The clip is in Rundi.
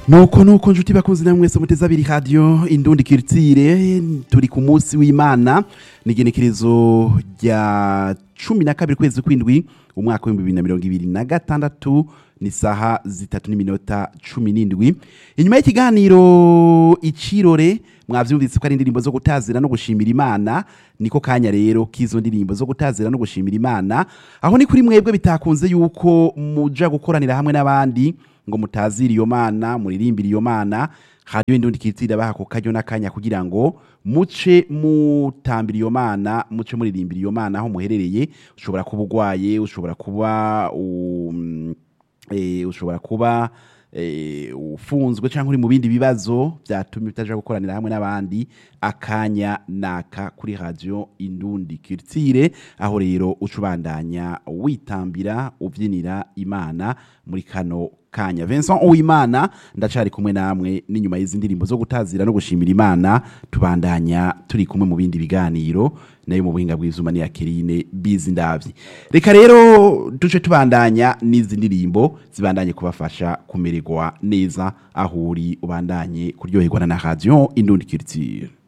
nuko nuko nshuti bakunzi namwe mwese muteze abiri radio indundi kirtire turi ku munsi w'Imana nigenekerezo rya cumi na kabiri kwezi kwindwi umwaka w'ibihumbi bibiri na mirongo ibiri na gatandatu ni saha zitatu n'iminota cumi n'indwi inyuma y'ikiganiro icirore mwavyumvise ko ari indirimbo zo gutazira no gushimira imana niko kanya rero k'izo ndirimbo zo gutazira no gushimira imana aho ni kuri mwebwe bitakunze yuko muja gukoranira hamwe n'abandi ngo mutazire iyo mana muririmbire iyo mana hariyo indundi kitira baha ko karyo n'akanya kugira ngo muce mutambira iyo mana muce muririmbira iyo mana aho muherereye ushobora kuba ugwaye ushobora kuba um, eh, ushobora kuba eh, ufunzwe cyangwa uri mu bindi bibazo byatumye utaja gukoranira hamwe n'abandi akanya naka kuri radio indundi kirtire aho rero ucubandanya witambira uvyinira imana muri kano kanya Vincent Uwimana ndacari kumwe namwe n'inyuma y'izi ndirimbo zo gutazira no gushimira imana tubandanya turi kumwe mu bindi biganiro nayo mu buhinga bw'izuma ni Akeline bizi ndavyi reka rero duce tubandanya n'izi ndirimbo zibandanye kubafasha kumererwa neza aho uri ubandanye kuryoherwa na radio indundi culture